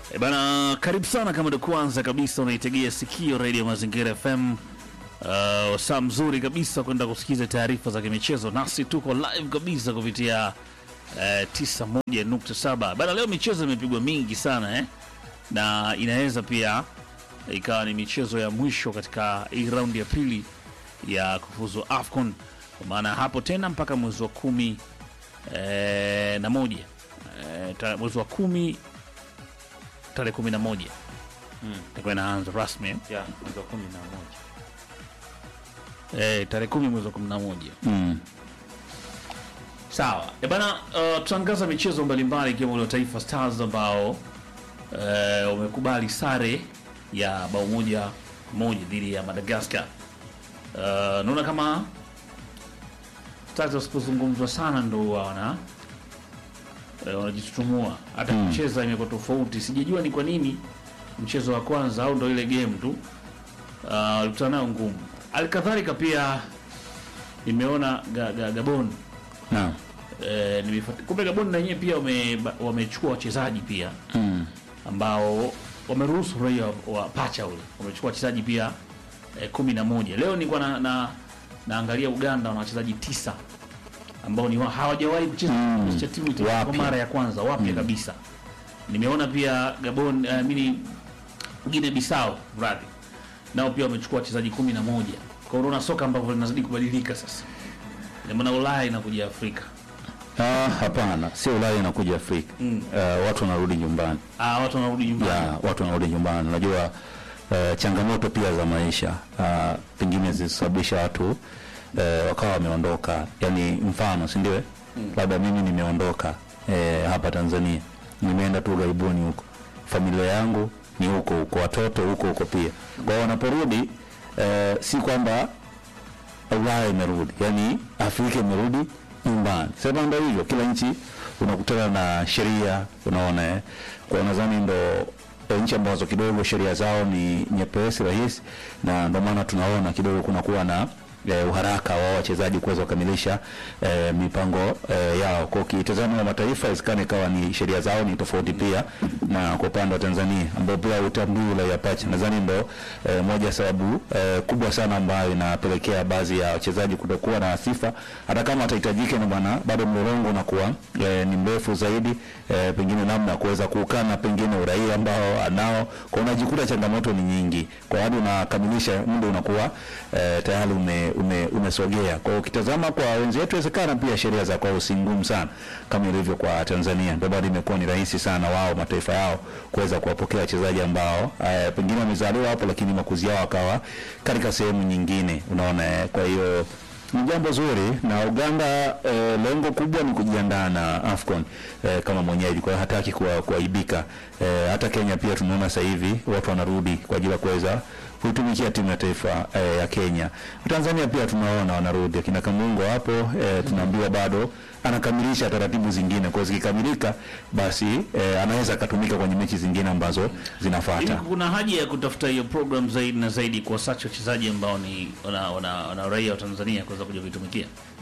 E bana, karibu sana kama ndo kwanza kabisa unaitegea sikio Radio Mazingira FM. Uh, saa mzuri kabisa kwenda kusikiza taarifa za kimichezo, nasi tuko live kabisa kupitia uh, 91.7. Bana, leo michezo imepigwa mingi sana eh? na inaweza pia ikawa ni michezo ya mwisho katika hii raundi ya pili ya kufuzu AFCON, kwa maana hapo tena mpaka mwezi wa kumi eh, na moja eh, ta- mwezi wa kumi tarehe kumi na moja itakuwa inaanza rasmi eh? ya mwezi wa kumi na moja eh, tarehe kumi mwezi wa kumi na moja mm. sawa e bana uh, tutaangaza michezo mbalimbali ikiwemo ule wa taifa stars ambao uh, wamekubali sare ya bao moja moja dhidi ya madagascar uh, naona kama stars wasipozungumzwa sana ndo wana uh, wanajitutumua hata kucheza imekuwa tofauti sijajua ni kwa nini mchezo wa kwanza au ndo ile game tu uh, walikutana nayo ngumu alikadhalika pia nimeona ga, ga, gabon Naam. Eh, nimefuat- kumbe Gabon na wenyewe pia wame- ba- wamechukua wachezaji pia Mm. ambao wameruhusu raia wa pacha ule wamechukua wachezaji pia eh, kumi na moja. Leo nilikuwa na, na, naangalia Uganda wana wachezaji tisa ambao ni wa- hawajawahi kucheza Mm. kikosi cha timu ita- kwa Wapya. mara ya kwanza wapya kabisa. Nimeona pia Gabon uh, mini Guinea Bissau radhi nao pia wamechukua wachezaji kumi na moja. Kwa hiyo unaona soka ambavyo linazidi kubadilika sasa, ndio maana Ulaya inakuja Afrika. Ah, hapana, sio Ulaya inakuja Afrika. Mm. Uh, watu wanarudi nyumbani. Ah, watu wanarudi nyumbani. Ya, watu wanarudi nyumbani. Unajua uh, changamoto pia za maisha uh, pengine zilisababisha watu uh, wakawa wameondoka. Yaani mfano, si ndio? eh? Labda mimi nimeondoka uh, hapa Tanzania. Nimeenda tu ughaibuni huko. Familia yangu ni huko huko, watoto huko huko pia. Kwa hiyo wanaporudi uh, si kwamba Ulaya imerudi, yani Afrika imerudi nyumbani. Sasa ndio hivyo, kila nchi unakutana na sheria, unaona eh. Kwa hiyo nadhani ndo eh, nchi ambazo kidogo sheria zao ni nyepesi rahisi, na ndio maana tunaona kidogo kunakuwa na eh, uharaka wa wachezaji kuweza kukamilisha eh, mipango eh, yao. Kwa ukitazama wa mataifa isikane ikawa ni sheria zao ni tofauti pia na kwa upande wa Tanzania ambao pia utambui ule ya pacha. Nadhani ndo eh, moja ya sababu eh, kubwa sana ambayo inapelekea baadhi ya wachezaji kutokuwa na sifa, hata kama atahitajika, na bwana bado mlolongo unakuwa eh, ni mrefu zaidi eh, pengine namna ya kuweza kuukana pengine uraia ambao anao, kwa unajikuta changamoto ni nyingi, kwa hadi unakamilisha muda unakuwa eh, tayari ume, ume, umesogea. Kwa hiyo ukitazama kwa wenzetu, inawezekana pia sheria za kwao si ngumu sana kama ilivyo kwa Tanzania, ndio bado imekuwa ni rahisi sana wao mataifa yao kuweza kuwapokea wachezaji ambao eh, pengine wamezaliwa hapo, lakini makuzi yao akawa katika sehemu nyingine, unaona eh, kwa hiyo ni jambo zuri na Uganda eh, lengo kubwa ni kujiandaa na AFCON eh, kama mwenyeji, kwa hiyo hataki kuwa- kuaibika. Eh, hata Kenya pia tunaona sasa hivi watu wanarudi kwa ajili ya kuweza kuitumikia timu ya taifa eh, ya Kenya. Tanzania pia tunaona wanarudi, akina Kamungo hapo eh, tunaambiwa bado anakamilisha taratibu zingine, kwa hiyo zikikamilika basi eh, anaweza akatumika kwenye mechi zingine ambazo Hivi zinafuata. kuna haja ya kutafuta hiyo program zaidi na zaidi kuwasachi wachezaji ambao ni wana, wana, wana raia wa Tanzania kuweza kuja kuitumikia.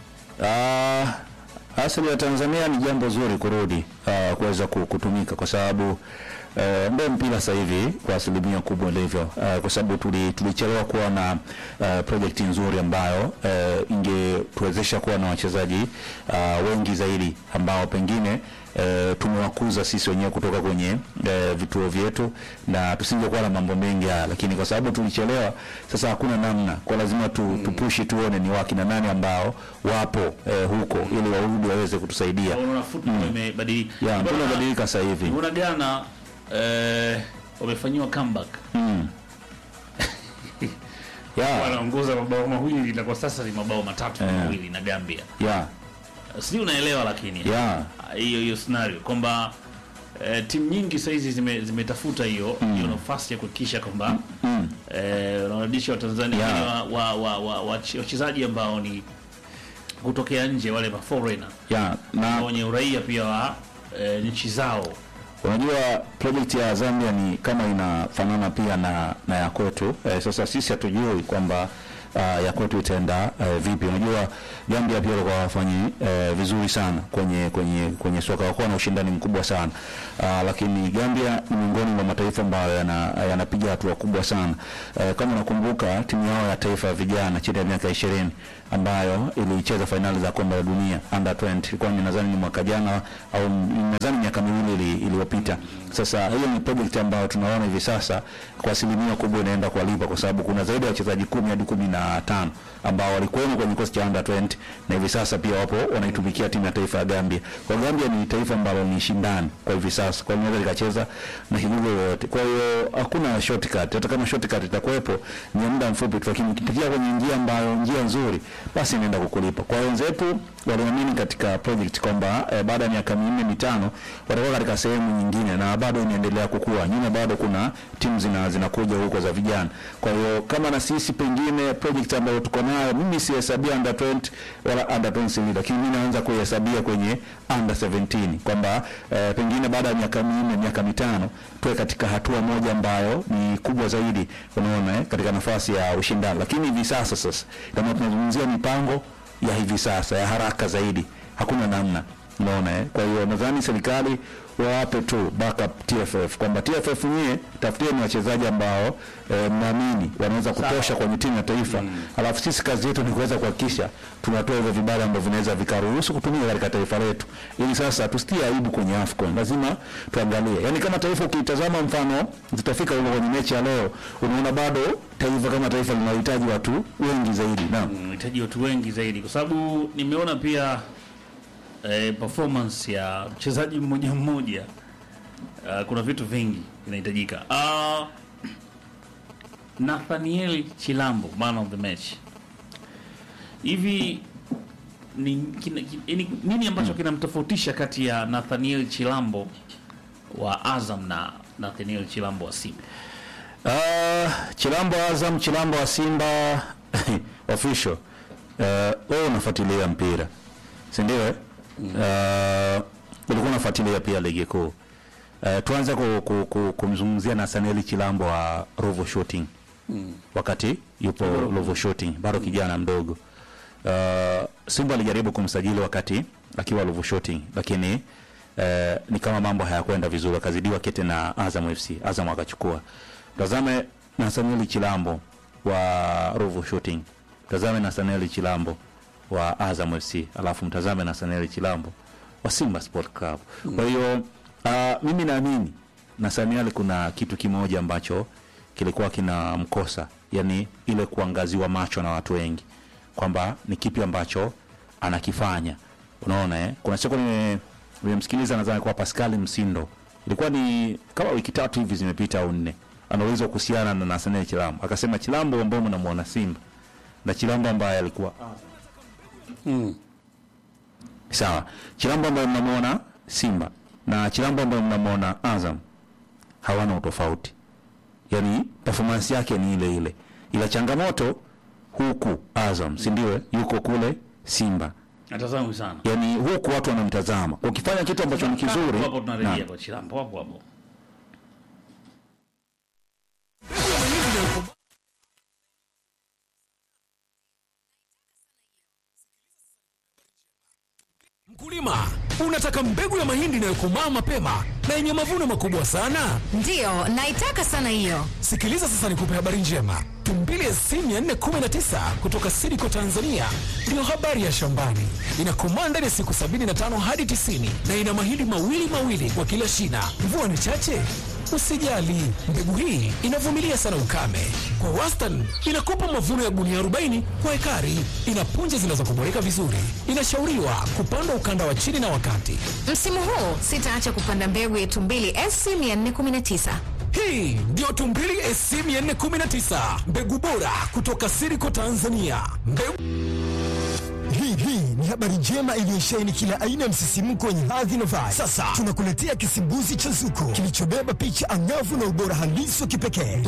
Ah, asili ya Tanzania ni jambo zuri kurudi ah, kuweza ku- kutumika kwa sababu eh, ndio mpira sasa hivi kwa asilimia kubwa ilivyo, ah, kwa sababu tuli- tulichelewa kuwa na ah, project nzuri ambayo eh, ingetuwezesha kuwa na wachezaji ah, wengi zaidi ambao pengine eh, tumewakuza sisi wenyewe kutoka kwenye eh, vituo vyetu na tusingekuwa na mambo mengi haya, lakini kwa sababu tulichelewa, sasa hakuna namna, kwa lazima tu, tupushi tuone ni wakina nani ambao wapo eh, huko ili warudi waweze kutusaidia. Unaona football imebadilika. Ya, Bwana, mbona badilika sasa hivi? Unaona Ghana eh, wamefanyiwa comeback. Mm. Ya, Wanaongoza mabao mawili na kwa sasa ni mabao matatu kwa Eh. mawili na Gambia. ya, Sijui unaelewa lakini. ya, hiyo hiyo scenario kwamba eh, timu nyingi sasa hizi zime- zimetafuta hiyo hiyo nafasi ya kuhakikisha kwamba mm. eh, wanarudisha Watanzania Yeah. yeah. wa, wa, wa, wa, wache- wachezaji ambao ni kutokea nje wale ma foreigner ya, na wenye uraia pia wa eh, nchi zao Unajua project ya Zambia ni kama inafanana pia na, na ya kwetu eh, sasa sisi hatujui kwamba uh, ya kwetu itaenda uh, vipi. Unajua Gambia pia walikuwa wafanyi uh, vizuri sana kwenye kwenye kwenye soka, walikuwa na ushindani mkubwa sana uh, lakini Gambia ni miongoni mwa mataifa ambayo yana- yanapiga hatua kubwa sana uh, kama unakumbuka timu yao ya taifa ya vijana chini ya miaka ishirini ambayo ilicheza fainali za kombe la dunia under 20 ilikuwa ni nadhani ni mwaka jana au m- nadhani miaka miwili ili- iliyopita. Sasa hiyo ni project ambayo tunaona hivi sasa kwa asilimia kubwa inaenda kuwalipa, kwa sababu kuna zaidi ya wachezaji kumi hadi kumi na tano ambao walikuwemo kwenye kikosi cha under 20 na hivi sasa pia wapo wanaitumikia timu ya taifa ya Gambia. Kwa Gambia ni taifa ambalo ni shindani kwa hivi sasa, kwa hiyo inaweza likacheza na kigogo yoyote. Kwa hiyo hakuna shortcut, hata kama shortcut itakuwepo ni ya muda mfupi tu, lakini ukipitia kwenye njia ambayo njia nzuri, basi inaenda kukulipa. Kwa hiyo wenzetu waliamini katika project kwamba eh, baada ya miaka minne mitano watakuwa katika sehemu nyingine, na bado inaendelea kukua. Nyuma bado kuna timu zina zinakuja huko za vijana. Kwa hiyo kama na sisi pengine project ambayo tuko nayo, mimi sihesabia under 20 wala under 20 lakini mimi naanza kuihesabia kwenye under 17 kwamba eh, pengine baada ya miaka minne miaka mitano tuwe katika hatua moja ambayo ni kubwa zaidi, unaona eh, katika nafasi ya ushindani. Lakini hivi sasa sasa kama tunazungumzia mipango ya hivi sasa ya haraka zaidi, hakuna namna, unaona eh. Kwa hiyo nadhani serikali wawape tu backup TFF kwamba TFF nyie tafutieni wachezaji ambao eh, mnaamini wanaweza kutosha kwenye timu ya taifa alafu sisi kazi yetu ni kuweza kuhakikisha tunatoa hivyo vibali ambavyo vinaweza vikaruhusu kutumika katika taifa letu, ili sasa tusitie aibu kwenye AFCON. Lazima tuangalie, yani kama taifa ukitazama, mfano zitafika huko kwenye mechi ya leo, unaona bado taifa kama taifa linahitaji watu wengi zaidi. Naam, unahitaji watu wengi zaidi, kwa sababu nimeona pia eh, performance ya mchezaji mmoja mmoja. Uh, kuna vitu vingi vinahitajika. Uh, Nathaniel Chilambo man of the match, hivi ni, kina, kina, ni, nini ambacho kinamtofautisha kati ya Nathaniel Chilambo wa Azam na Nathaniel Chilambo wa Simba? Uh, Chilambo Azam, Chilambo wa Simba official. Uh, wewe unafuatilia mpira si ndio? eh? Uh, ulikuwa unafuatilia pia ligi kuu. Uh, tuanze ku, ku, ku, kumzungumzia Nathaniel Chilambo wa Ruvu Shooting wakati yupo Ruvu Shooting bado kijana mdogo. Uh, Simba alijaribu kumsajili wakati akiwa Ruvu Shooting lakini uh, ni kama mambo hayakwenda vizuri, akazidiwa kete na Azam FC. Azam akachukua. Tazame Nathaniel Chilambo wa Ruvu Shooting, tazame Nathaniel Chilambo wa Azam FC, alafu mtazame Nathaniel Chilambo wa Simba Sport Club. Kwa hiyo uh, mimi naamini Nathaniel kuna kitu kimoja ambacho kilikuwa kinamkosa, yani ile kuangaziwa macho na watu wengi kwamba ni kipi ambacho anakifanya. Unaona eh? Kuna siku nime- nimemsikiliza nadhani kwa Pascal Msindo, ilikuwa ni kama wiki tatu hivi zimepita au nne, anaulizwa kuhusiana na Nathaniel Chilambo, akasema Chilambo ambaye mnamuona Simba na Chilambo ambaye alikuwa sawa, Chilambo ambaye mnamuona Simba na Chilambo ambaye mnamuona Azam hawana utofauti, yani performance yake ni ile ile, ila changamoto huku Azam, si ndio? eh? Yuko kule Simba, Natazama sana yani huku watu wanamtazama, ukifanya kitu ambacho ni kizuri hapo tunarejea na- kwa Chilambo hapo hapo. Mkulima, unataka mbegu ya mahindi inayokomaa mapema na yenye mavuno makubwa sana? Ndiyo, naitaka sana hiyo. Sikiliza sasa nikupe habari njema. Tumbili SC 419 kutoka Sidiko Tanzania ndiyo habari ya shambani. Inakomaa ndani ya siku 75 hadi 90 na ina mahindi mawili mawili kwa kila shina. Mvua ni chache? Usijali, mbegu hii inavumilia sana ukame. Kwa wastani inakupa mavuno ya gunia 40 kwa ekari. Ina punje zinazokuboreka vizuri. Inashauriwa kupandwa ukanda wa chini na wakati. Msimu huu sitaacha kupanda mbegu yetu mbili SC 419. Hii ndio Tumbili SC 419, mbegu bora kutoka Siriko Tanzania. Mbegu Hii hii ni habari njema iliyosheheni kila aina ya msisimko wenye hadhi na vibe. Sasa tunakuletea kisimbuzi cha Zuko kilichobeba picha angavu na ubora halisi wa kipekee.